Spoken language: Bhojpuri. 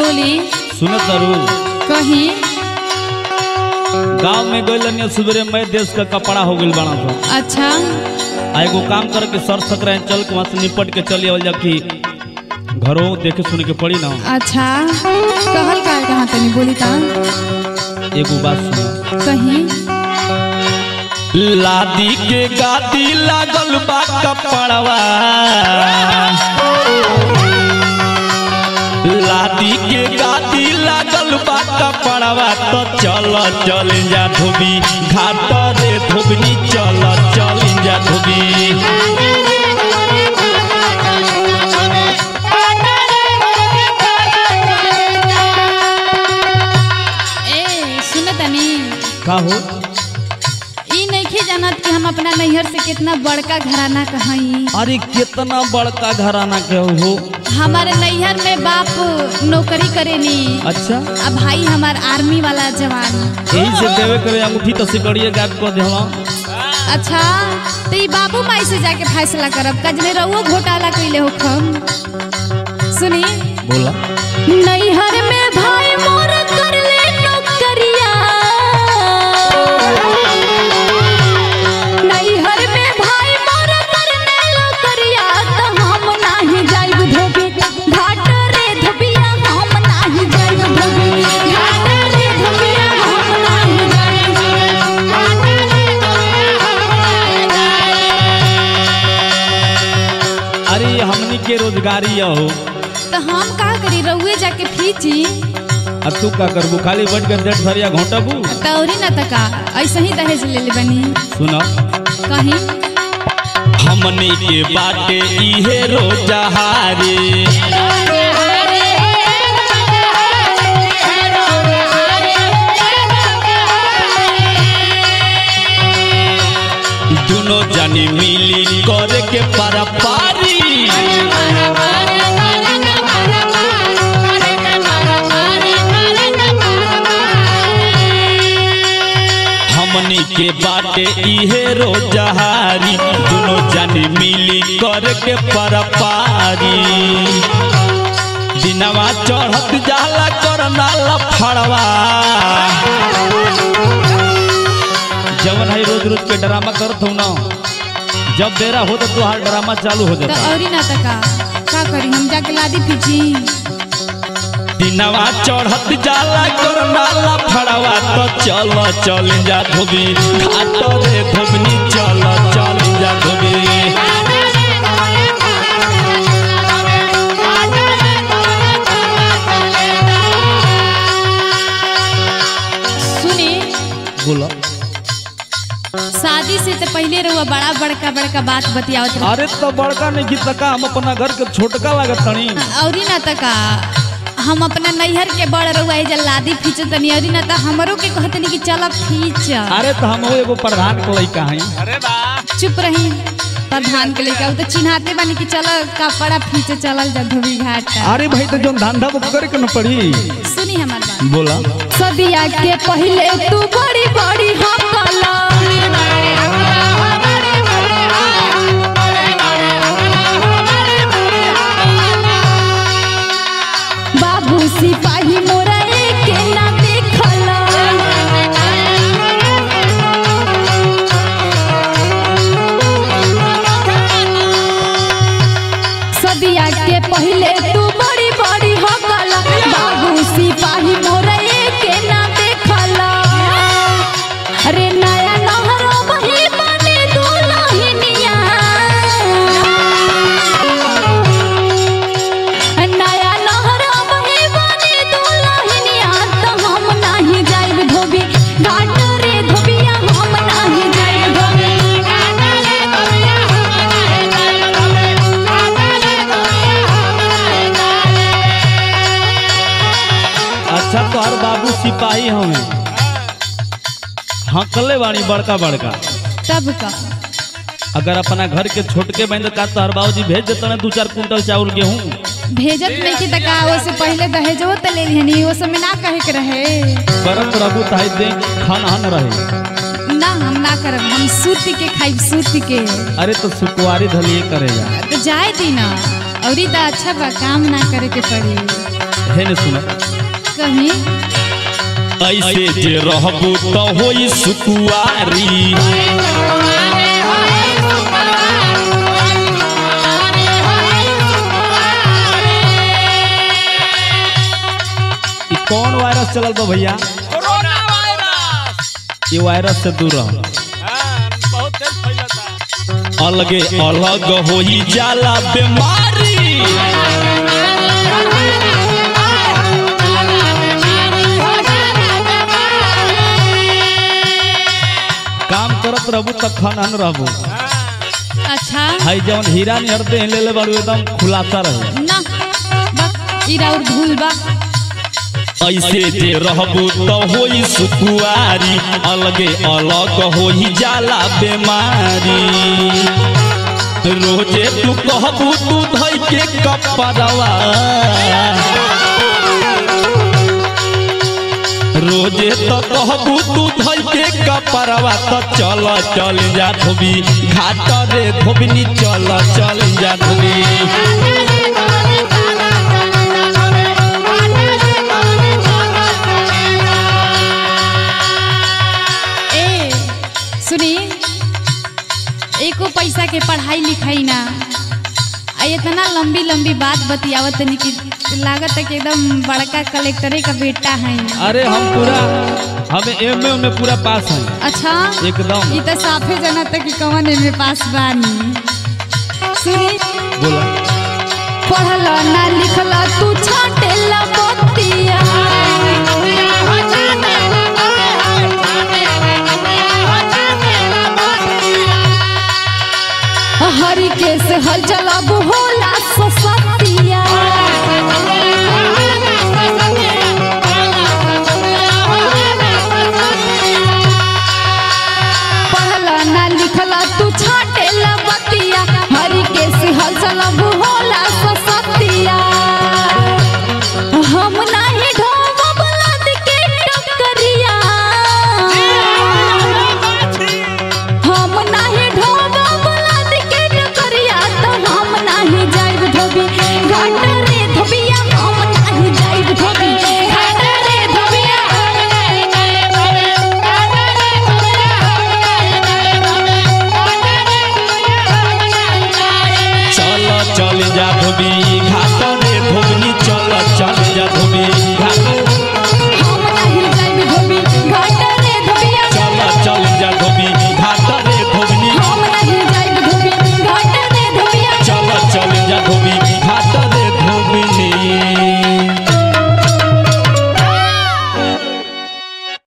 बोली सुनत जरूर कहीं गांव में गइल सुबेरे मैं देश का कपड़ा हो गइल बना था अच्छा आ एगो काम करे के सर सकरा चल के वहाँ से निपट के चली आवल जबकि घरों देखे सुने के पड़ी ना अच्छा कहल का कहाँ तनी बोली ता एगो बात सुनो कहीं लादी के गादी लागल बा कपड़वा लादी के गादी लागल बा कपड़वा तो चल चल जा धोबी घाट रे धोबनी चल चल जा धोबी ए सुन तनी का हो ई नइखे जानत कि हम अपना नैहर से कितना बड़का घराना कहीं अरे कितना बड़का घराना के हो हमारे नैहर में बाप नौकरी करेनी अच्छा अब भाई हमार आर्मी वाला जवान यही से देवे करे अंगूठी तो सिकड़िए गायब कर देवा अच्छा तो ई बाबू माई से जाके फैसला करब कजने रहुओ घोटाला कइले हो खम सुनी बोला नैहर में भाई मोर कर ले नौकरिया नैहर में भाई मोर कर ले नौकरिया त हम नाही जाइब धोबी घाट रे धोबिया हम नाही जाइब धोबी घाट रे धोबिया हम नाही अरे हमनी के रोजगारी हो तो हम का करी रहुए जाके फीची अब तू का करबू खाली बैठ कर डेढ़ सरिया घोटबू तौरी न तका ऐसे ही दहेज ले ले बनी सुनो कहीं हमनी के बाटे इहे रोजहारी दोनों जानी मिली करे के पारा पारी हमनी के बाटे इहे रोजहारी दोनों जानी मिली करे के पारा पारी दिनवा चढ़त जाला करना लफड़वा जवन है रोज रोज के ड्रामा करत हूँ ना जब बेरा हो तो तुहार ड्रामा चालू हो तो जाता औरी ना तका का करी हम जाके लादी पीछी दिनवा चढ़त जाला करना लफड़वा तो चल चल जा धोबी घाट रे धोबनी चल चल जा धोबी सुनी बोला शादी से तो पहले रहुआ बड़ा बड़का बड़का बात बतियावत रहे अरे तो बड़का नहीं गीत का हम अपना घर के छोटका लागत तनी औरी ना तका हम अपना नैहर के बड़ रहुआ एजा लादी फीच तनी औरी ना त हमरो के कहतनी कि चल फीच अरे तो हम एगो प्रधान के लइका हई चुप रही प्रधान के लेके तो चिन्हाते बानी कि चल कपड़ा फीचे चलल जा धोबी घाट अरे भाई तो जो धंधा वो करे के न पड़ी सुनी हमार बात बोला सदिया के पहले तू बड़ी बड़ी हकला बाबू सिपाही मोरा के ना देखला सदिया के पहले तू बड़ी बड़ी हकला बाबू सिपाही मोरा के ना देखला अरे नया नहर बही बने दुलहिनिया नया नहर बही बने दुलहिनिया तो हम नाही जाइब धोबी घाट रे धोबिया हम नाही जाइब धोबी घाट रे धोबिया हम नाही जाइब धोबी घाट रे धोबिया हम नाही जाइब अच्छा तो हर बाबू सिपाही हमें हकले बानी बड़का बड़का तब का अगर अपना घर के छोटके बहन का तो हर बाबूजी भेज देते ना दू चार कुंटल चावल गेहूं भेजत नहीं कि तका ओसे पहले दहेजो त ले लिहनी ओ समय ना कहे के रहे करत रहू ताही दे खान हन रहे ना हम ना करब हम सूत के खाइब सूत के अरे तो सुकुआरी धलिए करेगा तो जाए दी ना औरी तो अच्छा बा काम ना करे के पड़ी है न सुना कहीं ऐसे जे रहबू तो होई सुकुआरी ई कौन वायरस चलल बा भैया कोरोना वायरस ये वायरस से दूर रह हाँ, बहुत तेज फैलता अलगे अलग होई जाला बीमारी काम करत रहबू त खनन रहबू अच्छा हाई जवन हीरा निहर दे ले ले बाड़ू एकदम खुलासा रहे ना बा इरा और भूल बा ऐसे जे रहबू तो होई सुकुआरी अलगे अलग होई जाला बीमारी रोजे तू कहबू तू धई के कपड़वा रोजे तो कहबू तू धई के कपड़वा तो चल चल जा धोबी घाट रे धोबनी चल चल जा धोबी ए सुनी एको पैसा के पढ़ाई लिखाई ना आ इतना लंबी लंबी बात बतियावत तनी कि लागत है कि एकदम बड़का कलेक्टरे का बेटा है अरे हम पूरा हमें एम में पूरा पास हैं अच्छा एकदम ई तो साफे जनत कि कवन में पास बानी सुनी बोला पढ़ल ना लिखल तू छाटेला बतिया हरि के से हल चलब होला ससतिया पढ़ल ना लिखल तू छाटेला बतिया हरि के से हल चलब होला ससतिया हम नाही ढोब बलद के टकरिया हम नाही ढोब बलद के टकरिया तो हम नाही जाइब धोबी घाट रे धोबिया हम नाही जाइब धोबी घाट रे धोबिया चल चल जा धोबी